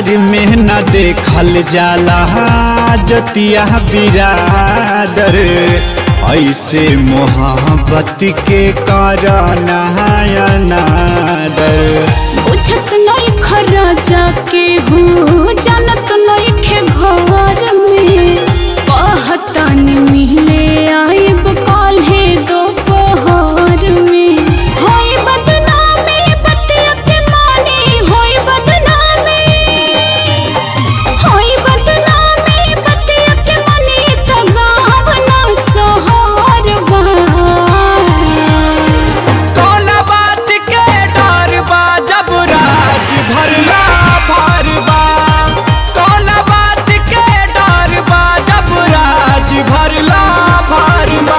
संसार में न देखल जाला जतिया बिरादर ऐसे मोहब्बत के करना अनादर बुझत नहीं खराजा के हूँ जानत नहीं खे घर में कहतन मिले आइब काल्हे दोपहर में होई बदनामी बतिया के मानी होई बदनामी होई बदनामी बतिया के मानी तो गाँव ना सोहर बा कौन बात के डर बा जब राज भरला भरबा कौन बात के डर बा जब राज भरला भरबा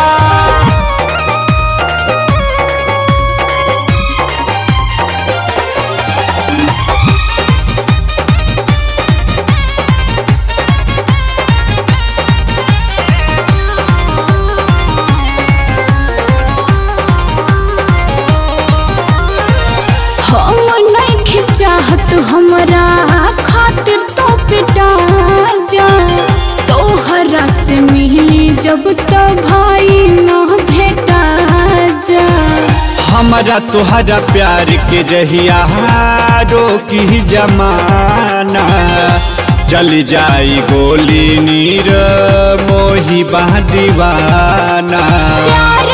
हम नहीं चाहत हमरा खातिर तो पिटा जा तोहरा से मिली जब तो भाई न भेटा जा हमारा तोहरा प्यार के जहिया रोकी जमाना चल जाई गोली नीर मोही बा दीवाना प्यार